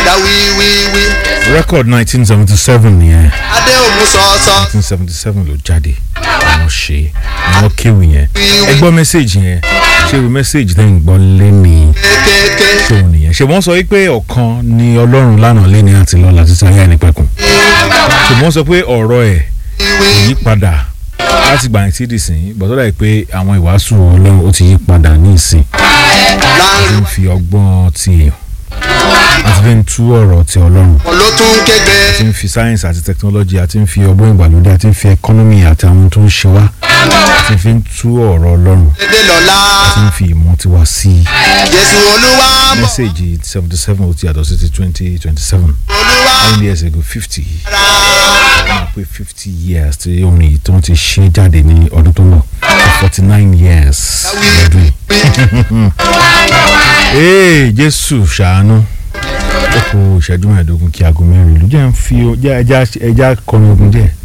ẹ̀dá wíwíwí record nineteen seventy seven nìyẹn adé òmu sọ̀ọ̀sọ̀ nineteen seventy seven ló jáde àwọn ṣe àwọn kéwì yẹn ẹ gbọ́ mẹ́sáàgì yẹn ṣé o mẹ́sáàgì tẹ́ ń gbọ́ lẹ́ni kékeré ṣé o nìyẹn ṣé wọ́n sọ wípé ọ̀kan ni ọlọ́run lánàá lẹ́ni àti lọ́la títí ayé ẹni pẹ̀kun ṣé wọ́n sọ pé ọ̀rọ̀ ẹ̀ yí padà láti gbà yín tí dì sí bọ́tọ́ dà pé àwọn ìwàásù ọlọ́run ó ti yí padà ní ìsìn àti ń fi ọgbọ́n ti èèyàn àti fi ń tú ọ̀rọ̀ ti ọlọ́run wọn ló tún kégbe àti ń fi sáyẹ́nsì àti tẹkinọ́lọ́jì àti ń fi ọgbọ́n ìgbàlódé àti ń fi ẹkọ́nọ́mì àti àwọn tó ń ṣe wá àti fi ń tú ọ̀rọ̀ ọlọ́run dédé lọ́la àti ń fi ìmọ̀ tiwa sí i jésù olúwa mọ̀ mẹ́sẹ̀gì seventy seven ó ti yàtọ̀ sí ti twenty twenty seven olúwa how many years ago fifty ra máa pé fifty years tí orin yìí tó ń ti ṣe jáde ní ọdún tó ń bọ̀ forty nine years lọ́dún yìí. ee jésù ṣàánú ó kù ìṣẹ́jú mẹ́ẹ̀ẹ́dógún kí aago mẹ́rin ìlú jẹ́ ń fi ẹja ẹja kọrin ogun díẹ̀.